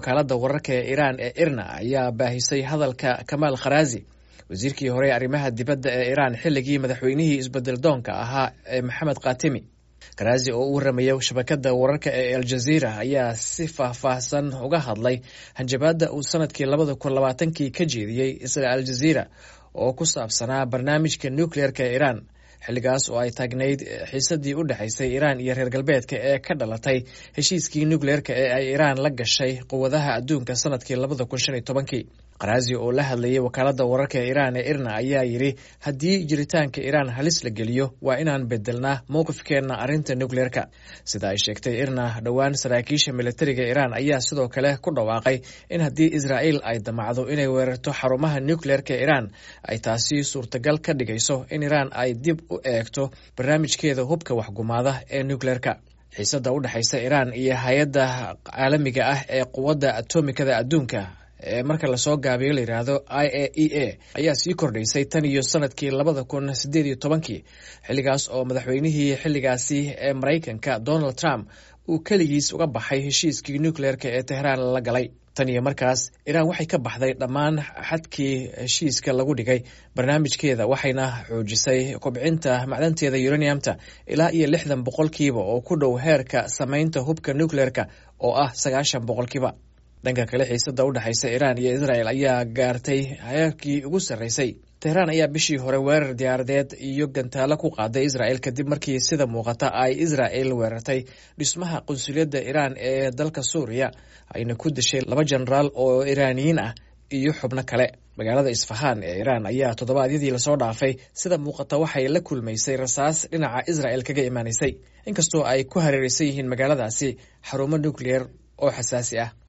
wakaaladda wararka ee iiraan ee irna ayaa baahisay hadalka kamaal kharazi wasiirkii hore arrimaha dibadda ee iiraan xilligii madaxweynihii isbedel-doonka ahaa ee maxamed khatimi kharazi oo u warramaya shabakadda wararka ee aljaziira ayaa si faahfaahsan uga hadlay hanjabaadda uu sanadkii labada kun labaatankii ka jeediyey isla aljaziira oo ku saabsanaa barnaamijka nukleerka ee iiraan xilligaas oo ay taagnayd xiisadii u dhexaysay iiraan iyo reer galbeedka ee ka dhalatay heshiiskii nukleerka ee ay iiraan la gashay quwadaha adduunka sanadkii labada kun shan iyo tobankii kharazi oo la hadlayay wakaaladda wararka ee iiraan ee irna ayaa yidhi haddii jiritaanka iiraan halis la geliyo waa inaan bedelnaa mowqifkeenna arrinta nukleerka sida ay sheegtay irna dhowaan saraakiisha militariga iiraan ayaa sidoo kale ku dhawaaqay in haddii israa'iil ay damacdo inay weerarto xarumaha nukleerka ee iiraan ay taasi suurtagal ka dhigayso in iiraan ay dib u eegto barnaamijkeeda hubka waxgumaada ee nukleerka xiisadda u dhexaysa iiraan iyo hay-adda caalamiga ah ee quwadda atomikada adduunka ee marka lasoo gaabiyo la yidhaahdo i a e a ayaa sii kordhaysay tan iyo sanadkii labada kun sideed iyo tobankii xilligaas oo madaxweynihii xilligaasi ee maraykanka donald trump uu keligiis uga baxay heshiiskii nukleerka ee tehraan la galay tan iyo markaas iiraan waxay ka baxday dhammaan xadkii heshiiska lagu dhigay barnaamijkeeda waxayna xoojisay kobcinta macdanteeda uraniumta ilaa iyo lixdan boqolkiiba oo ku dhow heerka samaynta hubka nukleerka oo ah sagaashan boqolkiiba dhanka kale xiisadda u dhexaysa iiraan iyo israel ayaa gaartay heerkii ugu sarreysay tehraan ayaa bishii hore weerar diyaaradeed iyo gantaalo ku qaaday israel kadib markii sida muuqata ay israel weerartay dhismaha qunsuliyadda iiraan ee dalka suuriya ayna ku dishay laba jenaraal oo iiraaniyiin ah iyo xubno kale magaalada isfahaan ee iiraan ayaa toddobaadyadii lasoo dhaafay sida muuqata waxay la kulmaysay rasaas dhinaca israel kaga imaanaysay inkastoo ay ku hareeraysan yihiin magaaladaasi xarumo nukliyer oo xasaasi ah